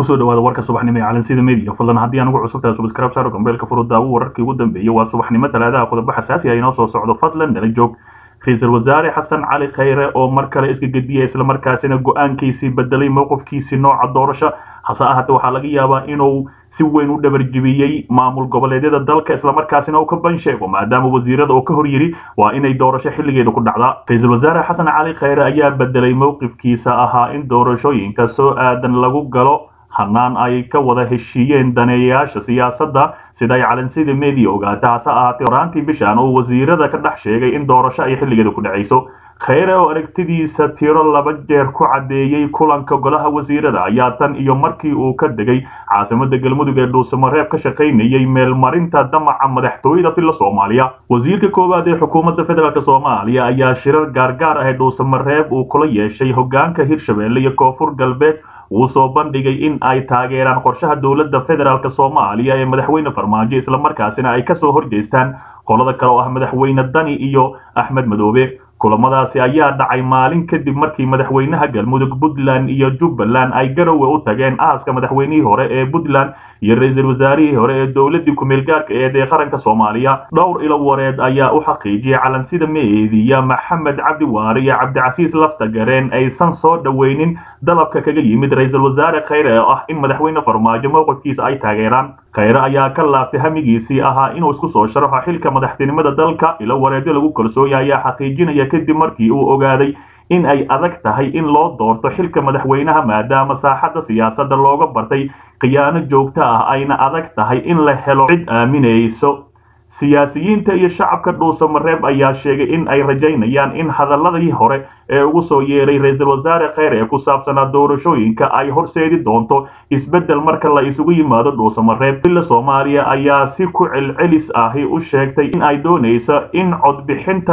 kusoo dhawaada warka subaxnimo ee calansida media fadlan haddii aan ugu cusubtahay subscribe saaro gambeelka furudaawo wararkii ugu dambeeyey waa subaxnimo talaadaha qodobo xasaasi ah inoo soo socdo fadlan nala joog ra-iisul wasaare xasan cali khayre oo mar kale iska gediya islamarkaasina go-aankiisii bedelay mowqifkiisii nooca doorasho hase ahaatee waxaa laga yaabaa inuu si weyn u dhabarjibiyey maamul goboleedyada dalka islamarkaasina uu ka ban sheego maadaama wasiirada oo ka hor yidhi waa inay doorasho xilligeeda ku dhacdaa ra-iisul wasaare xasan cali khayre ayaa bedelay mowqifkiisa ahaa in doorashooyinka soo aadan lagu galo hanaan ay ka wada heshiiyeen daneeyayaasha siyaasadda sida ay calansida media ogaata hase ahaatee horaantii bishan uu wasiirada ka dhex sheegay in doorasho ay xilligeeda ku dhacayso khayre oo aragtidiisa tiro laba jeer ku caddeeyey kulanka golaha wasiirada ayaa tan iyo markii uu ka degay caasimada galmudug ee dhuusamareeb ka shaqaynayay meelmarinta damaca madaxtooyada filla soomaaliya wasiirka koowaad ee xukuumadda federaalk soomaaliya ayaa shirar gaargaar ah ee dhuusamareeb uu kula yeeshay hogaanka hirshabelle iyo koonfur galbeed wuu soo bandhigay in ay taageeraan qorshaha dowladda federaalk soomaaliya ee madaxweyne farmaajo islamarkaasina ay kasoo horjeestaan qolada kale oo ah madaxweyne dani iyo axmed madoobe kulamadaasi ayaa dhacay maalin kadib markii madaxweynaha galmudug puntland iyo jubbaland ay garowe u tageen aaska madaxweynihii hore ee puntland iyo ra-iisul wasaarihii hore ee dowladii kumeel gaarka eed ee qaranka soomaaliya dhowr ilo wareed ayaa u xaqiijiyay calansida meediya maxamed cabdi waare iyo cabdicasiis lafta gareen aysan soo dhoweynin dalabka kaga yimid ra-iisul wasaare khayre oo ah in madaxweyne farmaajo mowqifkiisa ay taageeraan khayre ayaa ka laabtay hamigiisii ahaa inuu isku soo sharaxo xilka madaxtinimada dalka ilo wareedyo lagu kalsooya ayaa xaqiijinaya kadib markii uu ogaaday in ay adag tahay in loo doorto xilka madaxweynaha maadaama saaxadda siyaasadda looga bartay khiyaano joogto ah ayna adag tahay in la helo cid aaminayso siyaasiyiinta iyo shacabka dhuusamareeb ayaa sheegay in ay rajaynayaan in hadaladii hore ee ugu soo yeeray ra-iisul wasaare kheyr ee ku saabsanaa doorashooyinka ay horseedi doonto isbeddel marka la isugu yimaado dhuusamareeb villa soomaaliya ayaa si ku celcelis ahi u sheegtay in ay doonayso in codbixinta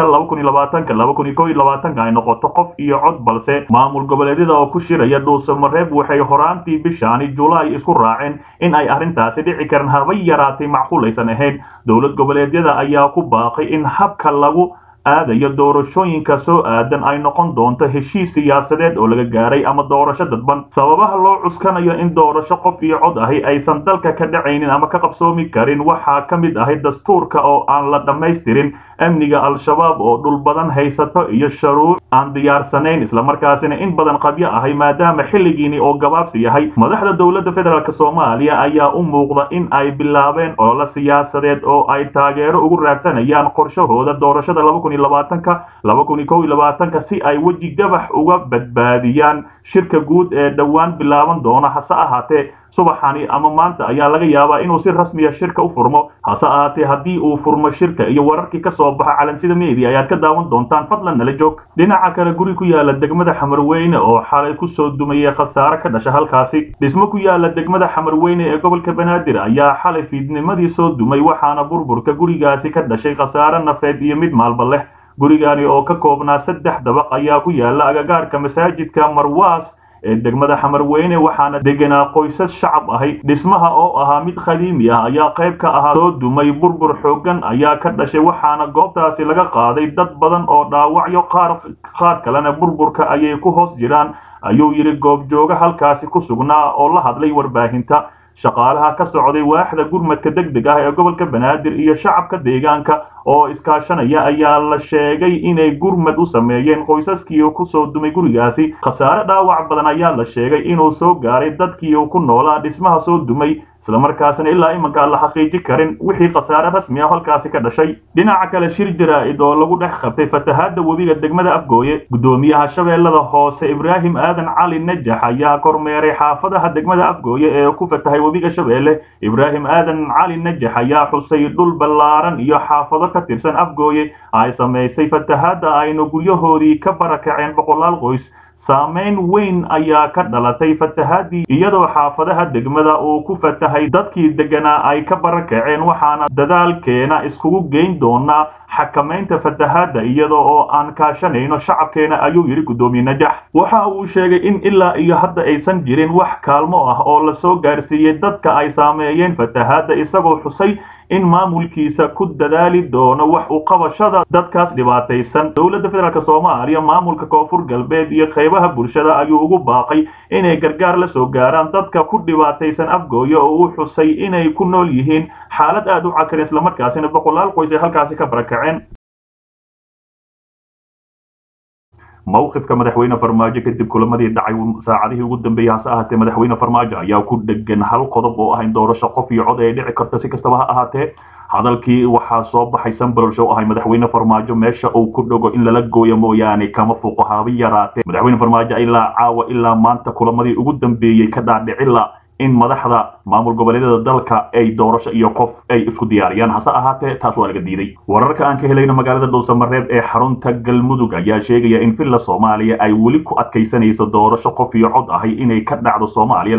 ay noqoto qof iyo cod balse maamul goboleedyada oo ku shiraya dhuusamareeb waxay horaantii bishaani julaay isku raaceen in ay arrintaasi dhici karan haba yaraatay macquulaysan ahayn dowlad goboleedyada ayaa ku baaqay in habka lagu aadayo doorashooyinka soo aadan ay noqon doonto heshiis siyaasadeed oo laga gaaray ama doorasho dadban sababaha loo cuskanayo in doorasho qof iyo cod ahi aysan dalka ka dhacaynin ama ka qabsoomi karin waxaa ka mid ahay dastuurka oo aan la dhammaystirin amniga al-shabaab oo dhul badan haysato iyo sharuuc aan diyaarsanayn islamarkaasina in badan qabyo ahay maadaama xilligiini oo gabaabsi yahay madaxda dowladda federaalk soomaaliya ayaa u muuqda in ay bilaabeen olole siyaasadeed oo ay taageero ugu raadsanayaan qorshahooda doorashada ka si ay weji gabax uga badbaadiyaan shirka guud ee dhowaan bilaaban doona hase ahaatee subaxani ama maanta ayaa laga yaabaa inuu si rasmiya shirka u furmo hase ahaatee haddii uu furmo shirka iyo wararkii ka soo baxa calansida media ayaad ka daawan doontaan fadlan nala joog dhinaca kale guri ku yaala degmada xamarweyne oo xalay kusoo dumayay khasaare ka dhasha halkaasi dhismo ku yaala degmada xamarweyne ee gobolka banaadir ayaa xalay fiidnimadii soo dumay waxaana burburka gurigaasi ka dhashay khasaare nafeed iyo mid maalba leh gurigani oo ka koobnaa saddex dabaq ayaa ku yaala agagaarka masaajidka marwaas ee degmada xamarweyne waxaana deganaa qoysas shacab ahay dhismaha oo ahaa mid qadiimi ah ayaa qayb ka ahaa soo dumay burbur xooggan ayaa ka dhashay waxaana goobtaasi laga qaaday dad badan oo dhaawacyo qaar qaar kalena burburka ayay ku hoos jiraan ayuu yidhi goobjooga halkaasi ku sugnaa oo la hadlay warbaahinta shaqaalaha ka socday waaxda gurmadka deg deg ah ee gobolka banaadir iyo shacabka deegaanka oo iskaashanaya ayaa la sheegay inay gurmad u sameeyeen qoysaskii kusoo dumay gurigaasi khasaare dhaawac badan ayaa la sheegay inuu soo gaaray dadkii ku noolaa dhismaha soo dumay islamarkaasina ilaa imanka aan la xaqiiji karin wixii khasaare rasmi ah halkaasi ka dhashay dhinaca kale shir jaraa'id oo lagu dhex qabtay fatahaadda webiga degmada afgooye guddoomiyaha shabeellada hoose ibraahim aadan cali najax ayaa kormeeray xaafadaha degmada afgooye ee ku fatahay webiga shabeelle ibraahim aadan cali najax ayaa xusay dhul ballaaran iyo xaafado ka tirsan afgooye ay samaysay fatahaadda aynu guryahoodii ka barakaceen boqolaal qoys saamayn weyn ayaa ka dhalatay fatahaadii iyadoo xaafadaha degmada uu ku fatahay dadkii deganaa ay ka barakaceen waxaana dadaalkeena iskugu geyn doonaa xakamaynta fatahaadda iyada oo aan kaashanayno shacabkeena ayuu yidhi guddoomiye najax waxa uu sheegay in ilaa iyo hadda aysan jirin wax kaalmo ah oo la soo gaarsiiyey dadka ay saameeyeen fatahaadda isagoo xusay in maamulkiisa ku dadaali doono wax u qabashada dadkaas dhibaataysan dowladda federaalk soomaaliya maamulka koonfur galbeed iyo qaybaha bulshada ayuu ugu baaqay inay gargaar la soo gaaraan dadka ku dhibaataysan afgooya oo uu xusay inay ku nool yihiin xaalad aad u cakar islamarkaasina boqolaal qoys ay halkaasi ka barakaceen mowqifka madaxweyne farmaajo kadib kulamadii dhacay saacadihii ugu dambeeyey hase ahaatee madaxweyne farmaajo ayaa ku dhegan hal qodob oo ah in doorasho qof iyo cod ay dhici karta si kastaba ha ahaatee hadalkii waxaa soo baxay sanbalolsh oo ahay madaxweyne farmaajo meesha uu ku dhago in lala gooyo mooyaane kama fuuqo haabi yaraatee madaxweyne farmaajo ilaa caawa ilaa maanta kulamadii ugu dambeeyey ka dhaadhicila in madaxda maamul goboleedyada dalka ay doorasho iyo qof ay isku diyaariyaan hase ahaatee taas waa laga diiday wararka aan ka helayno magaalada dhuusamareeb ee xarunta galmudug ayaa sheegaya in villa soomaaliya ay weli ku adkaysanayso doorasho qof iyo cod ahay inay ka dhacdo soomaaliya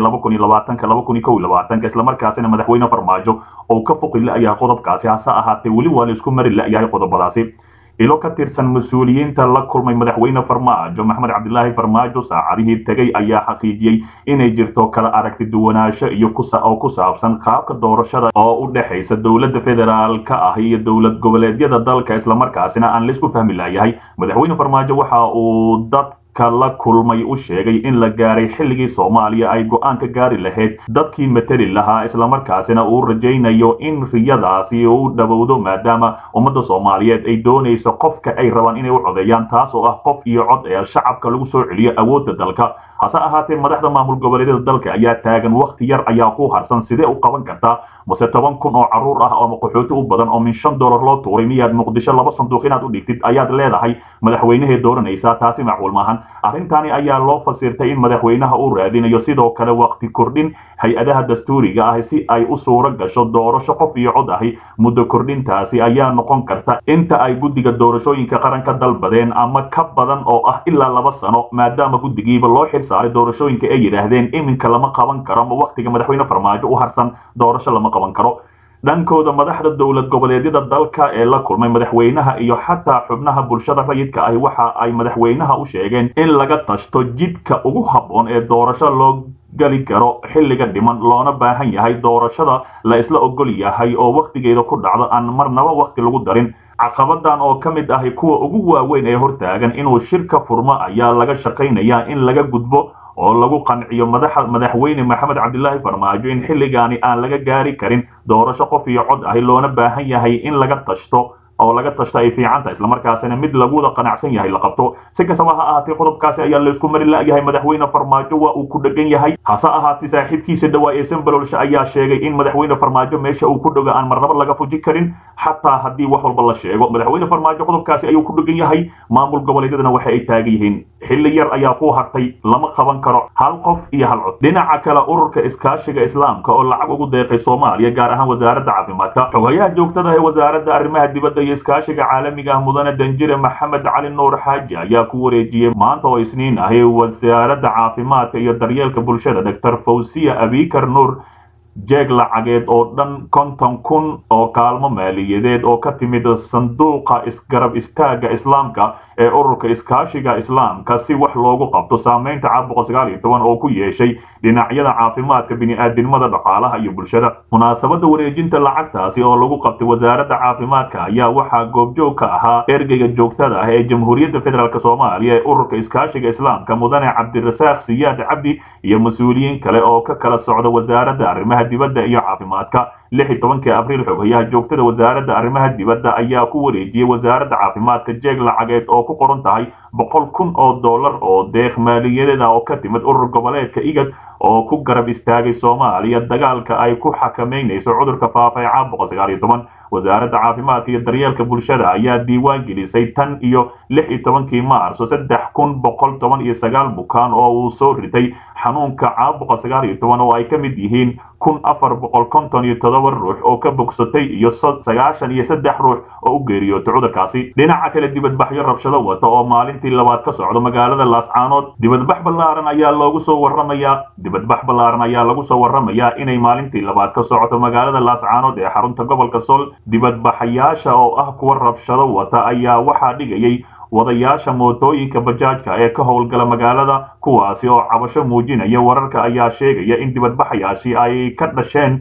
islamarkaasina madaxweyne farmaajo oo ka foqi la-yahay qodobkaasi hase ahaatee weli waa la isku mari la-yahay qodobadaasi ilo ka tirsan mas-uuliyiinta la kulmay madaxweyne farmaajo maxmed cabdilaahi farmaajo saacadihii tegay ayaa xaqiijiyey inay jirto kala aragti duwanaansho iyo oo ku saabsan qaabka doorashada oo u dhexaysa dowladda federaalka ah iyo dowlad goboleedyada dalka islamarkaasina aan laisku fahmi layahay madaxweyne farmaajo waxa uu dad la kulmay u sheegay in la gaaray xilligii soomaaliya ay go-aan ka gaari lahayd dadkii mateli lahaa islamarkaasina uu rajaynayo in riyadaasi uu dhowowdo maadaama ummadda soomaaliyeed ay doonayso qofka ay rabaan inay u codeeyaan taas oo ah qof iyo cod ee shacabka lagu soo celiyo awoodda dalka hase ahaatee madaxda maamul goboleedyada dalka ayaa taagan wakhti yar ayaa ku harsan sidee u qaban kartaa mase toban kun oo caruur ah oo qaxooti u badan oo min shan dollar loo tuuray miyaad muqdisho laba sanduuq inaad u dhigtid ayaad leedahay madaxweynehee dooranaysaa taasi macquul maahan arrintani ayaa loo fasirtay in madaxweynaha uu raadinayo sidoo kale waqti kordhin hay-adaha dastuuriga ah si ay u suuro gasho doorasho qof iyo cod ahi muddo kordhintaasi ayaa noqon karta inta ay guddiga doorashooyinka qaranka dalbadeen ama ka badan oo ah ilaa laba sano maadaama guddigiiba loo xil saaray doorashooyinka ay yidhaahdeen iminka lama qaban karo ama wakhtiga madaxweyne farmaajo u harsan doorasho lama qaban karo dhankooda madaxda dowlad goboleedyada dalka ee la kulmay madaxweynaha iyo xataa xubnaha bulshada rayidka ahi waxa ay madaxweynaha u sheegeen in laga tashto jidka ugu habboon ee doorasho loo gali karo xilliga dhiman loona baahan yahay doorashada la isla ogol yahay oo wakhtigeeda ku dhacdo aan marnaba wakhti lagu darin caqabadan oo ka mid ahi kuwa ugu waaweyn ee hortaagan inuu shirka furmo ayaa laga shaqaynayaa in laga gudbo oo lagu qanciyo madaxweyne maxamed cabdilaahi farmaajo in xilligaani aan laga gaari karin doorasho qof iyo cod ahi loona baahan yahay in laga tashto oo laga tashto ay fiicanta islamarkaasina mid laguwada qanacsan yahay la qabto si kastaba ha ahaatee qodobkaasi ayaa laysku mari la-yahay madaxweyne farmaajo waa uu ku dhegan yahay hase ahaatee saaxiibkiisa dhawaa ee sanbalolsha ayaa sheegay in madaxweyne farmaajo meesha uu ku dhogo aan marnaba laga fuji karin xataa haddii wax walba la sheego madaxweyne farmaajo qodobkaasi ayuu ku dhegan yahay maamul goboleedyadana waxa ay taagan yihiin xilli yar ayaa ku hartay lama qaban karo hal qof iyo hal cod dhinaca kale ururka iskaashiga islaamka oo lacag ugu deeqay soomaaliya gaar ahaan wasaaradda caafimaadka xogayaha joogtada ee wasaaradda arrimaha dibadda iyo iskaashiga caalamiga ah mudane danjire maxamed cali nuur xaaji ayaa ku wareejiyey maanta oo isniin ahi wasaaradda caafimaadka iyo daryeelka bulshada doctor fawsiya abikar nuur jeeg lacageed oo dhan konton kun oo kaalmo maaliyadeed oo ka timid sanduuqa isgarab istaaga islaamka ee ururka iskaashiga islaamka si wax loogu qabto saameynta caabuqa sagaal iyo toban oo ku yeeshay dhinacyada caafimaadka bini'aadinimada dhaqaalaha iyo bulshada munaasabadda wareejinta lacagtaasi oo lagu qabtay wasaaradda caafimaadka ayaa waxaa goobjoog ka ahaa ergeyga joogtada ah ee jamhuuriyadda federaalk soomaaliya ee ururka iskaashiga islaamka mudane cabdirasaaq siyaad cabdi iyo mas-uuliyiin kale oo ka kala socda wasaaradda arrimaha dibadda iyo caafimaadka lix iyo tobankii abriil xogayaha joogtada wasaaradda arrimaha dibadda ayaa ku wareejiyey wasaaradda caafimaadka jeeg lacageed oo ku qoran tahay boqol kun oo dollar oo deeq maaliyadeed ah oo ka timid urur goboleedka igad oo ku garab istaagay soomaaliya dagaalka ay ku xakameynayso cudurka faafa ee caabuqa sagaal iyo toban wasaaradda caafimaadka iyo daryeelka bulshada ayaa diiwaan gelisay tan iyo lix iyo tobankii maarso saddex kun boqol toban iyo sagaal bukaan oo uu soo ritay xanuunka caabuqa sagaal iyo toban oo ay ka mid yihiin kun afar boqol konton iyo todoba ruux oo ka bogsatay iyo sagaashan iyo saddex ruux oo u geeriyootay cudurkaasi dhinaca kale dibadbaxyo rabshado wata oo maalintii labaad ka socdo magaalada laascaanood dibadbax ballaaran ayaa loogu soo warramayaa dibadbax ballaaran ayaa lagu soo warramayaa inay maalintii labaad ka socoto magaalada laascaanood ee xarunta gobolka sool dibadbaxayaasha oo ah kuwa rabshado wata ayaa waxaa dhigayay wadayaasha mootooyinka bajaajka ee ka howlgala magaalada kuwaasi oo cabasho muujinaya wararka ayaa sheegaya in dibadbaxayaashii ay ka dhasheen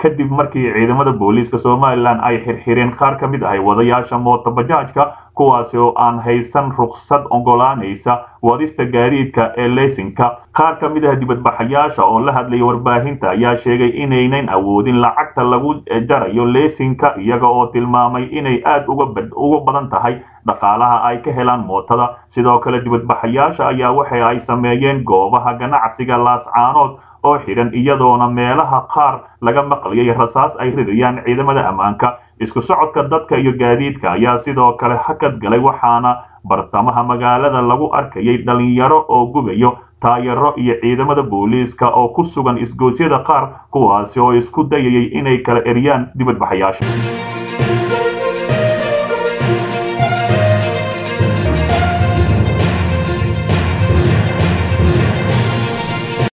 kadib markii ciidamada booliiska somalilan ay xirxireen qaar ka mid ahay wadayaasha mootobajaajka kuwaasi oo aan haysan ruqsad ogolaanaysa wadista gaadiidka ee leysinka qaar ka mid ah dibadbaxayaasha oo la hadlaya warbaahinta ayaa sheegay inaynan awoodin lacagta lagu jarayo leysinka iyaga oo tilmaamay inay aad uga badan tahay dhaqaalaha ay ka helaan mootada sidoo kale dibadbaxayaasha ayaa waxa ay sameeyeen goobaha ganacsiga laascaanood oo xidhan iyadoona meelaha qaar laga maqlayay rasaas ay ridayaan ciidamada ammaanka isku socodka dadka iyo gaadiidka ayaa sidoo kale hakad galay waxaana bartamaha magaalada lagu arkayay dhalinyaro oo gubayo taayaro iyo ciidamada booliiska oo ku sugan isgoosyada qaar kuwaasi oo isku dayayay inay kala eriyaan dibadbaxayaasha